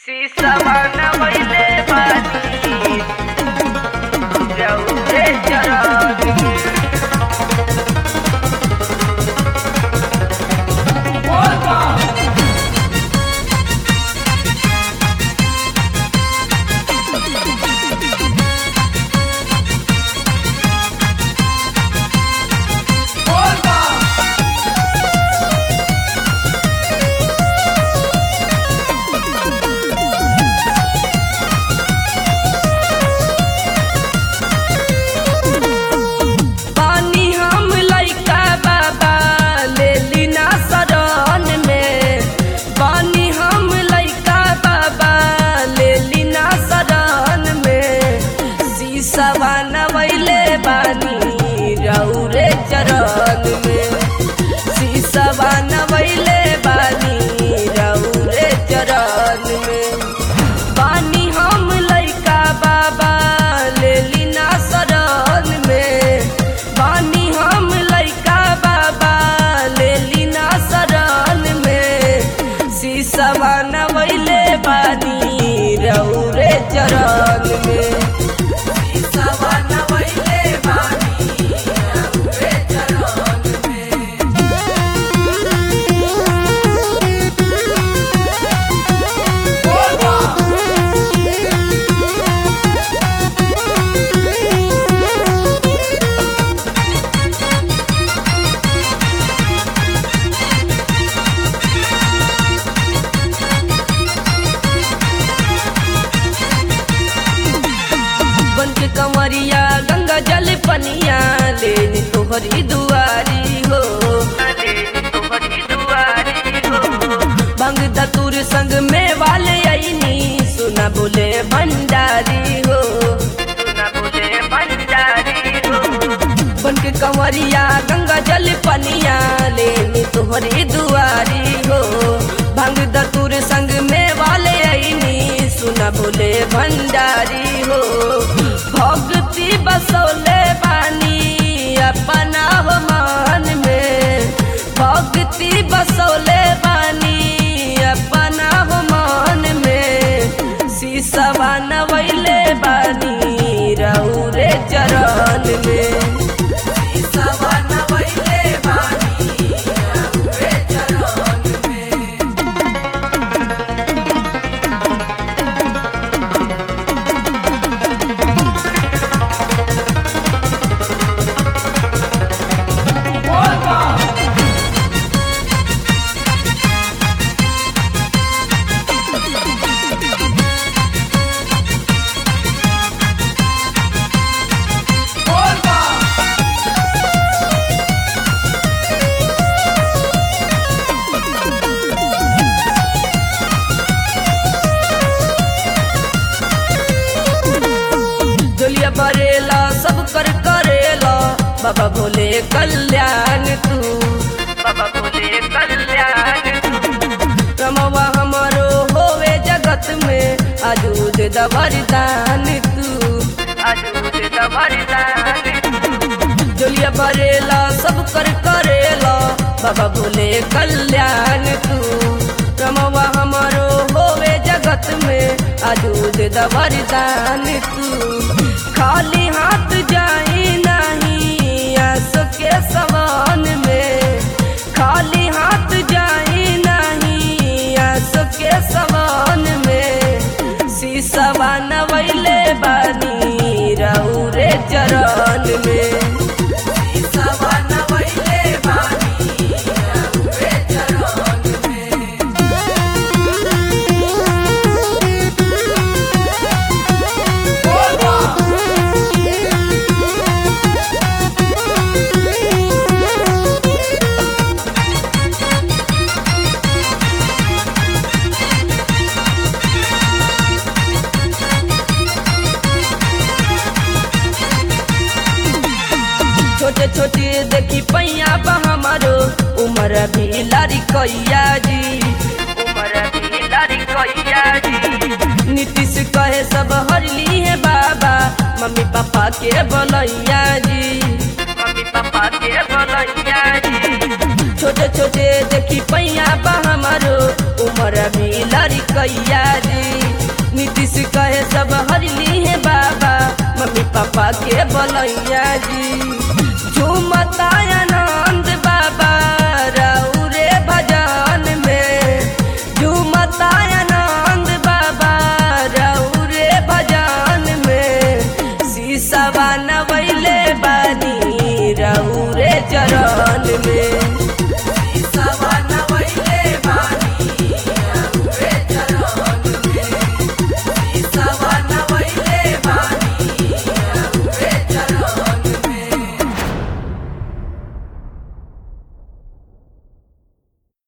शीशवा नवैले बानी रउरे चरण पानी हम लइका बाबा लेली ना शरण में पानी हम लइका बाबा लेली ना शरण में शीशवा नवैले बानी रौरे चरण में शीशवा नवैले बानी रौरे चरण में पानी हम लइका बाबा लेली ना शरण में पानी हम लइका बाबा लेली ना शरण में शीशवा नवैले बानी रौरे चरण में शीशवा नवैले बानी रौरे चरण में बन के कमरिया गंगा जल पनिया लेनी तोहरी दुआरी हो तोहरी दुआरी हो भंग दतुर संग में वाले आईनी सुना बोले भंडारी हो सुना बोले बंजारी हो बन के कंवरिया गंगा जल पनिया लेनी तोहरी दुआरी हो भंग दतुर संग में वाले आईनी सुना बोले भंडारी हो भक्ति बसोले बानी अपना हो मान में भक्ति बसोले बानी अपना हो मान में शीशवा नवैले बानी रौरे चरण में शीशवा नवैले बानी रौरे चरण में दुलिया बरेला सब कर करेला बाबा भोले कल्याण तू बाबा बोले कल्याण रमवा हमारो होवे जगत में आजूद दवरदान तू अजूद दवरदान दुलिया बरेला सब कर करेला बाबा भोले कल्याण तू रमवा हमारो होवे जगत में आजूद दवरदान तू खाली हाथ जाई नहीं आस के समान में खाली हाथ जाई नहीं आस के समान में शीशवा नवैले बानी रौरे चरण में शीशवा नवैले बानी रौरे चरण में छोटे छोटे देखी पैया बा हमारो उम्र भी लारी कैया जी उमर भी लारी कैया जी नीतीश कहे सब हरली है बाबा मम्मी पापा के बोलैया जी मम्मी पापा के बोलैया जी छोटे छोटे देखी पैया बा हमारो उम्र भी लड़कैया जी नीतीश कहे सब हरली है बाबा मम्मी पापा के बोलैया जी झूमता आनंद बाबा रौरे भजन में झूमता आनंद बाबा रौरे भजन में शीशवा नवैले बानी रौरे चरण में